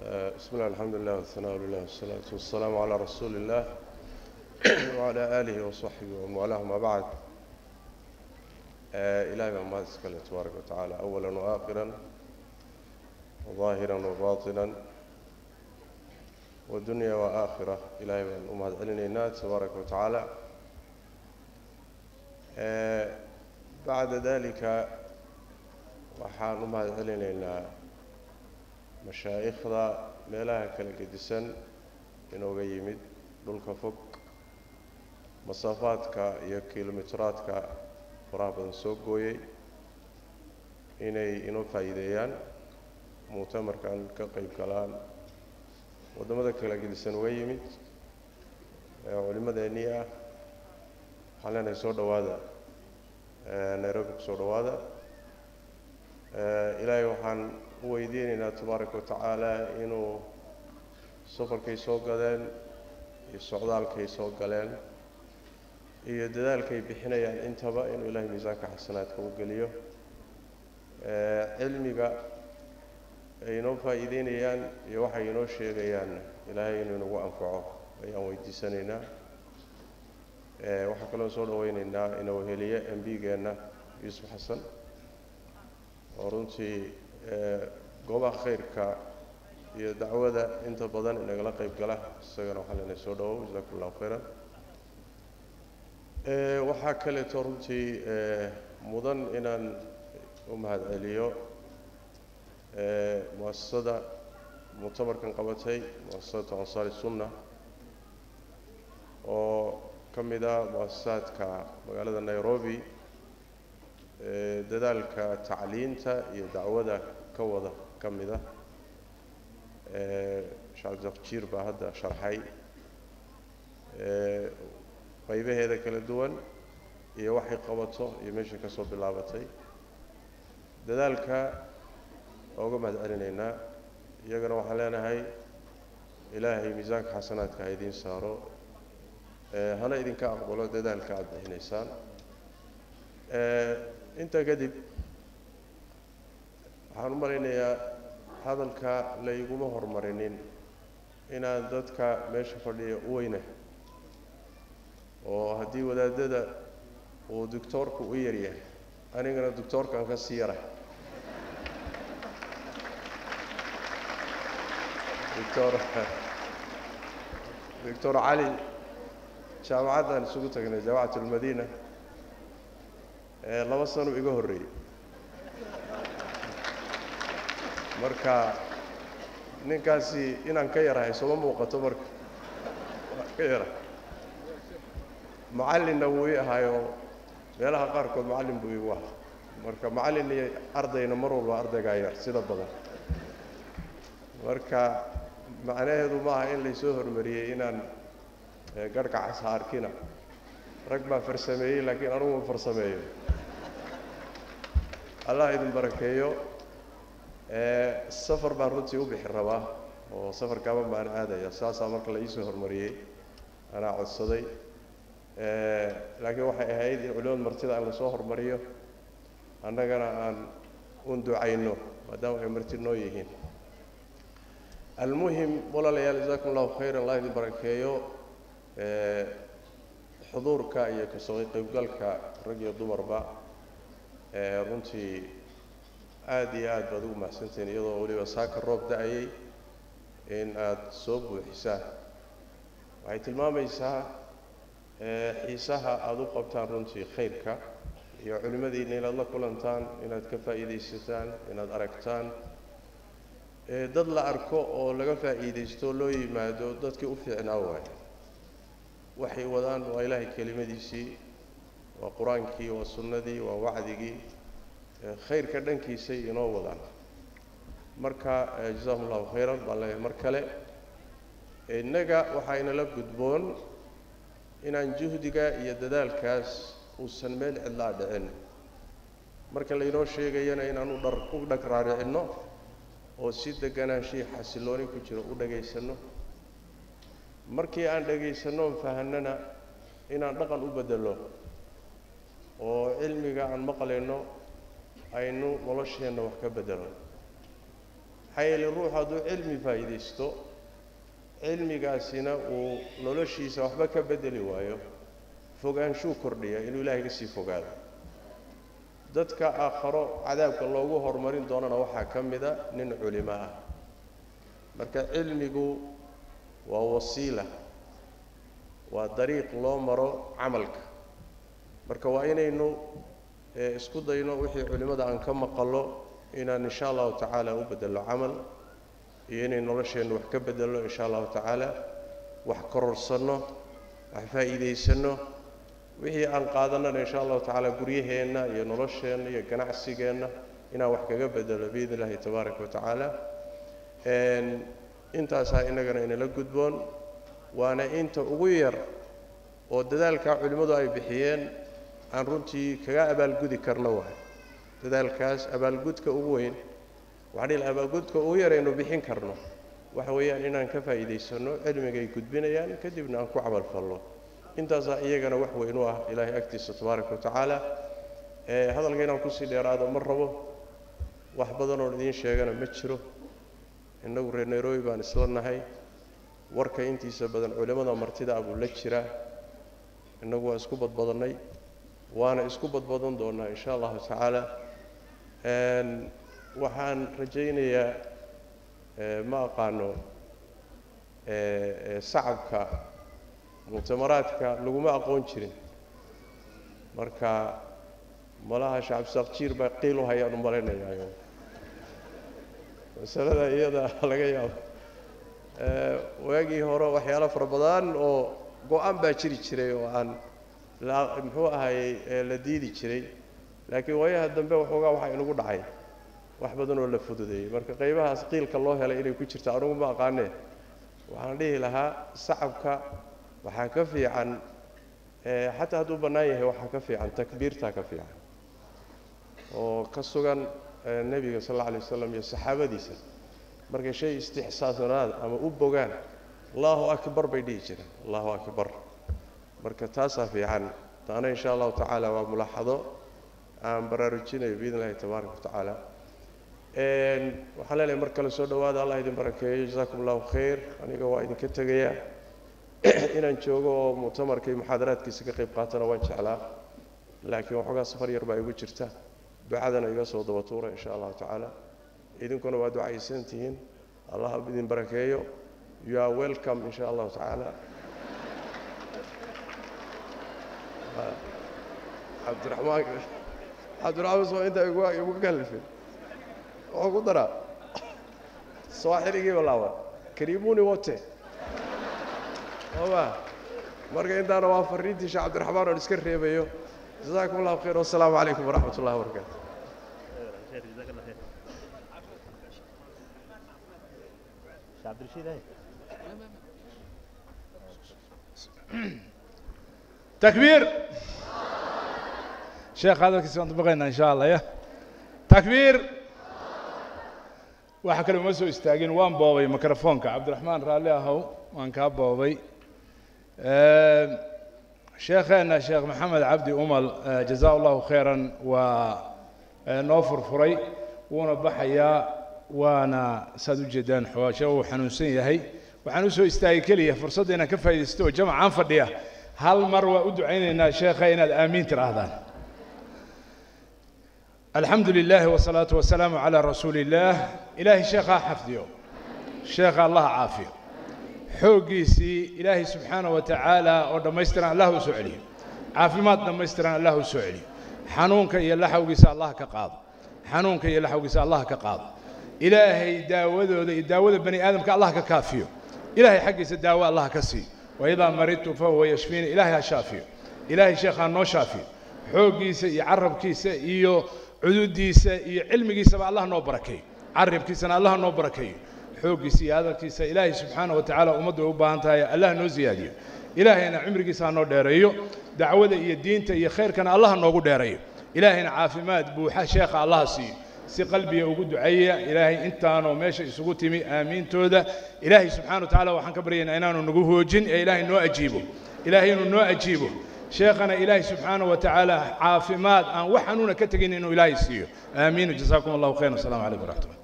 بسم الله الحمد لله والثناء لله والصلاة والسلام على رسول الله وعلى آله وصحبه ومن والاه ما بعد إلهي بان mahad iskale تبارك وتعالى أولا وآخرا وظاهرا وباطنا ودنيا وآخرة إلهي baan u mahad celinaynaa تبارك وتعالى بعda ذلika waxaan u mahad celinaynaa mashaa'ikhda meelaha kala gedisan inooga yimid dhulka fog masaafaadka iyo kilomitaraadka faraha badan soo gooyey inay inoo faa'iideeyaan muctamarkan ka qayb galaan waddamada kala gedisan uga yimid ee culimmadeennii ah waxaan leenahay soo dhowaada nairobi ku soo dhowaada ilaahay waxaan u weydiinaynaa tabaaraka watacaala inuu safarkay soo galeen iyo socdaalkay soo galeen iyo dadaalkay bixinayaan intaba inuu ilaahay miisaanka xasanaadka u geliyo cilmiga ay inoo faa'iideynayaan iyo waxay inoo sheegayaanna ilaahay inuu inagu anfaco ayaan weydiisanaynaa waxaan kaloo soo dhaweynaynaa inuu heliye embigeenna yuusuf xasan oo runtii goobaha khayrka iyo dacwada inta badan inagala qayb gala isagana waxaan leenahay soo dhawow jasakum allahu khayran waxaa kaleeto runtii mudan inaan u mahad celiyo muasasada muctamarkan qabatay muasasatu ansaari sunna oo ka mid ah muasasaadka magaalada nairobi dadaalka tacliinta iyo dacwada ka wada ka mid ah shacabdiaq jiir baa hadda sharxay qaybaheeda kala duwan iyo waxay qabato iyo meeshay ka soo bilaabatay dadaalka waa uga mahad celinaynaa iyagana waxaan leenahay ilaahay miisaanka xasanaadka ha idiin saaro hana idinka aqbalo dadaalka aada bixinaysaan intaa kadib waxaan u malaynayaa hadalka layguma hormarinin inaan dadka meesha fadhiya u weyna oo haddii wadaadada uu doctoorku u yaryahay anigana doctoorkaan ka sii yara doctor doctor cali jaamacaddaan isugu tagnay jaamacat ulmadiina laba sano iga horreeyey marka ninkaasi inaan ka yarahay sooma muuqato marka ka yara macallinna wuu ii ahaayoo meelaha qaarkood macallin buu igu ahaa marka macallin iyo ardayna mar walba ardaygaa yar sida badan marka macnaheedu ma aha in laysoo hormariyey inaan garhka casa arkina rag baa farsameeyey laakiin anugu ma farsameeyo allah idin barakeeyo safar baan runtii u bixi rabaa oo safarkaaban baan aadaya saasaa marka la iisoo hormariyey anaa codsaday laakiin waxay ahayd in culimad martida aan lasoo hormariyo annagana aan un ducayno maadaama ay marti noo yihiin almuhim walaalayaal jasakum allahu khayr allah idin barakeeyo xuduurka iyo kasoo qaybgalka rag iyo dumarba runtii aada iyo aad baad ugu mahadsantihiin iyadoo weliba saaka roob da-ayay in aada soo buuxisaan waxay tilmaamaysaa xiisaha aada u qabtaan runtii khayrka iyo culimmadiinna inaad la kulantaan inaad ka faa'iidaysataan inaad aragtaan dad la arko oo laga faa'iidaysto loo yimaado dadkii u fiicnaa waay waxay wadaan waa ilaahay kelimadiisii waa qur-aankii waa sunnadii waa wacdigii khayrka dhankiisay inoo wadaan marka jasakum allahu khayran baan leeyahay mar kale innaga waxaa inala gudboon inaan juhdiga iyo dadaalkaas uusan meel cidlaa dhicin marka laynoo sheegayana inaan u dhar u dhag raaricinno oo si deganaanshihi xasillooni ku jiro u dhagaysanno markii aan dhagaysanno on fahanana inaan dhaqan u beddelno oo cilmiga aan maqlayno aynu nolosheenna wax ka beddelo maxaa yeele ruux hadduu cilmi faa'iidaysto cilmigaasina uu noloshiisa waxba ka beddeli waayo fogaanshuu kordhiya inuu ilaahay ka sii fogaado dadka aakharo cadaabka loogu horumarin doonana waxaa ka mida nin culimo ah marka cilmigu waa wasiila waa dariiq loo maro camalka marka waa inaynu isku dayno wixii culimmada aan ka maqallo inaan insha allahu tacaala u beddelno camal iyo inay nolosheennu wax ka beddelno insha allahu tacaala wax kororsanno wax faa'iidaysanno wixii aan qaadanana insha allahu tacaala guryaheenna iyo nolosheenna iyo ganacsigeenna inaan wax kaga bedelo biidn illahi tabaaraka wa tacaala intaasaa innagana inala gudboon waana inta ugu yar oo dadaalkaa culimmadu ay bixiyeen aan runtii kaga abaalgudi karno waay dadaalkaas abaalgudka ugu weyn waxaa dhihi abaalgudka ugu yar aynu bixin karno waxa weeyaan inaan ka faa'iidaysanno cilmigay gudbinayaan kadibna aan ku camal fallo intaasaa iyagana wax weyn u ah ilaahay agtiisa tabaaraka wa tacaala hadalka inaan kusii dheeraado ma rabo wax badanoon idiin sheegana ma jiro innagu reer nairobi baan isla nahay warka intiisa badan culimmada martida abuu la jiraa innagu waa isku badbadannay waana isku badbadan doonnaa insha allahu tacaala waxaan rajaynayaa ma aqaano sacabka muctamaraadka laguma aqoon jirin marka malaha shacabsaaq jiir baa qiil u hayaan u malaynayaa masalada iyada laga yaabo waagii hore waxyaalo fara badan oo go-aan baa jiri jiray oo aan muxuu ahayey la diidi jiray laakiin waayaha dambe waxoogaa waxaa inagu dhacay wax badan oo la fududeeyey marka qaybahaas qiilka loo helay inay ku jirta anugu ma aqaanee waxaan dhihi lahaa sacabka waxaa ka fiican xataa hadduu bannaan yahay waxaa ka fiican takbiirtaa ka fiican oo ka sugan nebiga sal alla alay wasalam iyo saxaabadiisa markay shay istixsaasanaad ama u bogaan allahu akbar bay dhihi jireen allahu akbar marka taasaa fiican taana insha allahu tacaala waa mulaaxado aan baraarujinayo biidn illahi tabaaraka wa tacaala waxaan leenahay mar kale soo dhawaada allah idin barakeeyo jazakum allahu khayr aniga waa idinka tegayaa inaan joogo oo muctamarka iyo muxaadaraadkiisa ka qayb qaatana waan jeclaa laakiin waxoogaa safar yar baa igu jirta ducadana iga soo daba tuura insha allahu tacaala idinkuna waa ducaysan tihiin allah idin barakeeyo you are welcome insha allahu tacaala cabdiraxmaan cabdiraxmaan soo intaa igu igu kallifin wuxuu ku daraa sooxiligiiba laaban kariimuni wote sooma marka intaana waa fariintii sheekh cabdiraxmaan oon iska reebayo jazakum allahu khayr wassalaamu calaykum waraxmat ullahi wabarakaatu تكبير شيخ هذا كيس بقينا ان شاء الله يا تكبير waxa kale uma soo istaagin waan boobay mikrofoonka cabdiraxmaan raalli ahow waan kaa boobay sheekheena sheekh maxamed cabdi umal jazaa allahu khayran waa noo furfuray wuuna baxayaa waana saad u jeedaan xawaasho uu xanuunsan yahay waxaan u soo istaagay keliya fursadda inaan ka faa'iidaysto oo jamacaan fadhiya hal mar waa u ducaynaynaa sheekha inaad aamiin tidhaahdaan الحمد لله والصلاة والسلام على رسول الله إلهي شيخا حفظيو شيخ الله عافيه حوقيسي إلهي سبحانه وتعالى ودميستران الله سعلي عافيمات دميستران الله سعلي حنونك يا الله حوقيسي الله كقاض حنونك يا الله حوقيسي الله كقاض إلهي داود داود بني آدم كالله ككافيو إلهي حقيس الدواء الله كسي وإذا مرضت فهو يشفيني إلهي شافيو إلهي شيخا نو شافي حوقيسي يعرب كيسي إيو cududiisa iyo cilmigiisaba allah noo barakeeyo carabkiisana allah noo barakeeyo xooggiisa iyo hadalkiisa ilaahay subxaana wa tacaala ummaddu ay u baahan tahay allah noo siyaadiyo ilaahayna cimrigiisa ha noo dheereeyo dacwada iyo diinta iyo khayrkana allah noogu dheereeyo ilaahayna caafimaad buuxa sheekha allah siiyo si qalbiga ugu duceeya ilaahay intaanoo meesha isugu timi aamiintooda ilaahay subxaana wa tacaala waxaan ka baryaynaa inaanu nagu hoojin ee ilaahay noo ajiibo ilaahay inuu noo ajiibo شيخنا إلهي سبحانه وتعالى عافمات أن وحنونا كتجين إنه إلهي سيو آمين جزاكم الله خيرا والسلام عليكم ورحمة الله